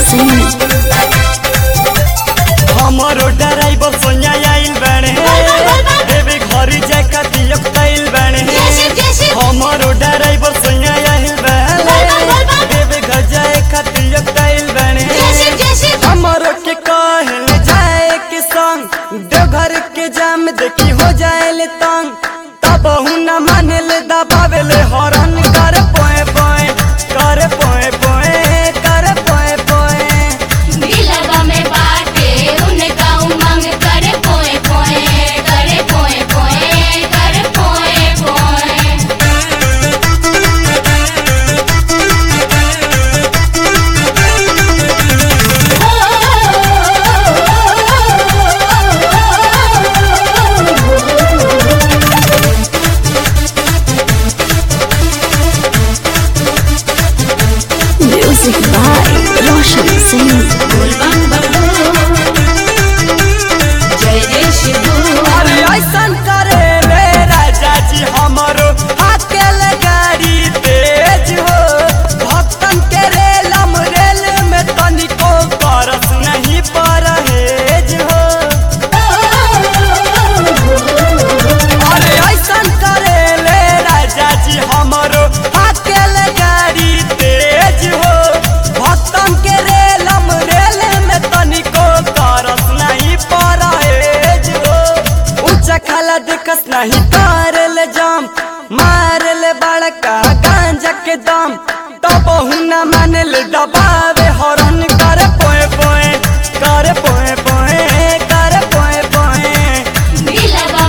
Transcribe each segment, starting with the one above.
सिंह हमरो ड्राइवर सोनिया आइल बाड़े देवे घर जाए खातिर तैल बाड़े हमरो ड्राइवर सोनिया आइल बाड़े देवे घर जाए खातिर तैल बाड़े हमरो के कहल जाए के संग देवघर के जाम देखी हो जाए ले तंग तब न माने ले दबावे ले हरन कर पोए पोए कर पोए पोए कर पोए पोए म्यूजिक बाय रोशन सिंह अरे ऐसन करे रे राजा जी हमरो अकेले गाड़ी तेज हो भक्तन के रेलम रेल में तनिको बरस नहीं परहेज हो अरे ऐसन करे रे राजा जी हमरो अकेले गाड़ी तेज हो भक्तन के रेलम रेल में तनिको बरस नहीं परहेज हो ऊंचा खाला दिकस नहीं करल जाम मारल बड़का गांजा के दाम तब न मानल दबावे हरन कर पोए पोए कर पोए पोए कर पोए पोए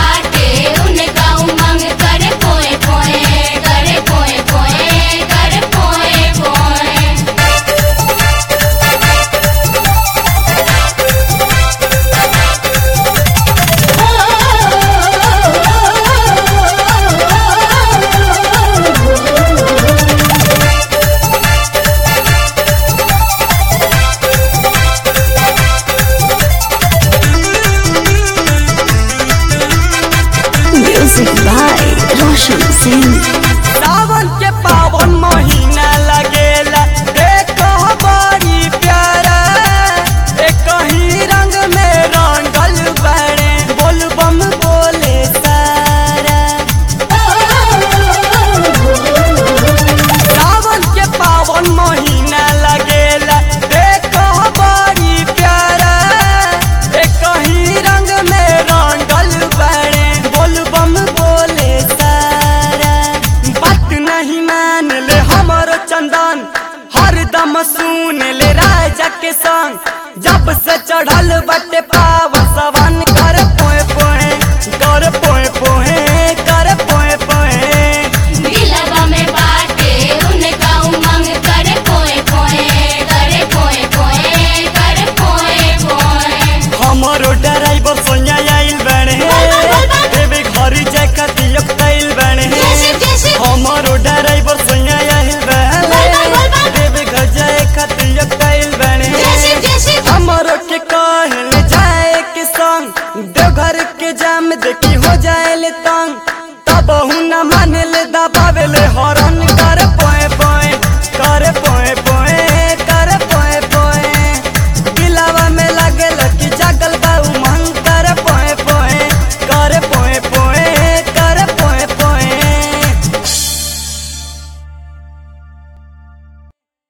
म्यूजिक बाय रोशन सिंह सावन के पावन महीना लगेला देखो बड़ी प्यारा एक ही रंग में रंगल बड़े बोलबम बोले सारा सावन के पावन महीना लगेला देखो बड़ी प्यारा एक ही रंग में रंगल बड़े बोलबम बोले सारा बात नहीं मान ले हमारो चंदन हरदम सुन ले राजा के संग जब से चढ़ल बटे पाव सवन कर पोए पोए कर पोए